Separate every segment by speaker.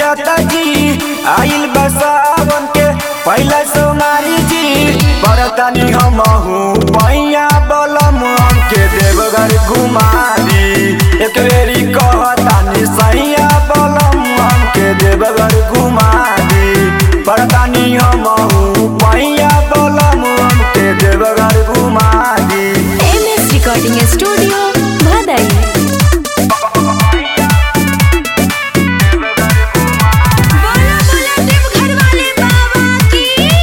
Speaker 1: जाता जी आइल बसावन के पहला सोनारी जी बरतानी हम पैया बलम के देवघर घुमारी एक बेरी कहतानी सैया बलम के देवघर घुमारी बरतानी हम पैया बलम के देवघर घुमारी
Speaker 2: M S recording studio Bhadai बोला बोला देवघर वाले बाबा की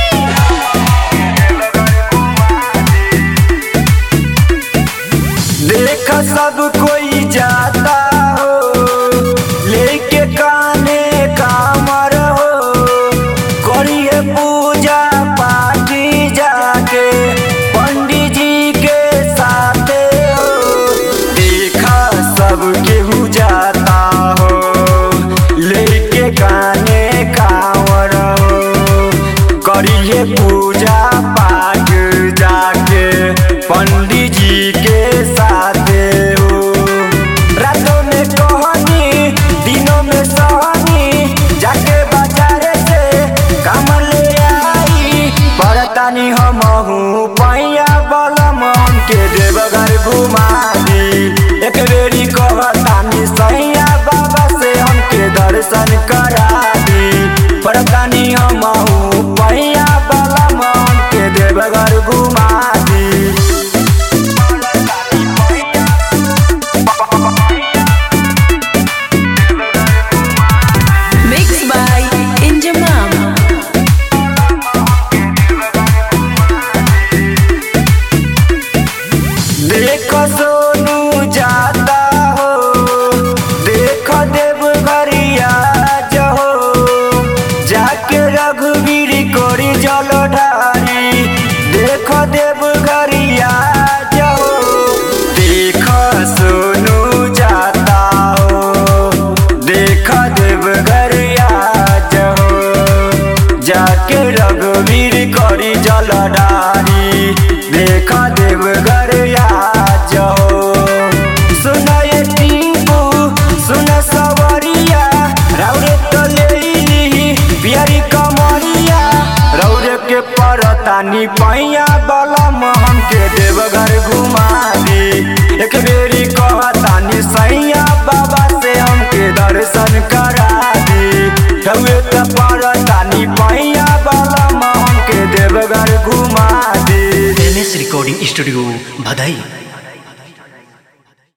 Speaker 1: देख सब कोई जाता हो लेके काने कामर हो करिए पूजा पाठी जाके पंडित जी के साथे हो देखा सब केहू जाता हो लेके काने कांवर हो करिए पूजा पाठ जाके पंडित जी के साथे हो रातों में कहनी दिनों में सहनी जाके बाजारे से काम ले आई परतानी हम पैया बलम के देवघर घुमारी एक बेरी कहतानी सैया बाबा से हमके दर्शन करा दी परतानी हम पैया बलम के देवघर घुमा दी
Speaker 2: मिक्स बाय इंजमाम
Speaker 1: देख सोनू जाता हो देख देव घरिया जहो जाके रघुवीर कोरी जल ढारी देख देव घरिया जहो देख सोनू जाता हो देख देव घरिया जहो जाके रघुवीर करी जल डारी देखा देव घर जाओ सुनाए टीपू सुन सवरिया रौरे तो ले ली प्यारी कमरिया रौरे के परतानी पैया बलम हमके देवघर घुमा दी एक बेरी कहतानी सैया बाबा से हमके दर्शन करा दी रौरे तो परतानी पैया बलम हमके देवघर घुमा दी
Speaker 3: एम एस रिकॉर्डिंग स्टूडियो भदई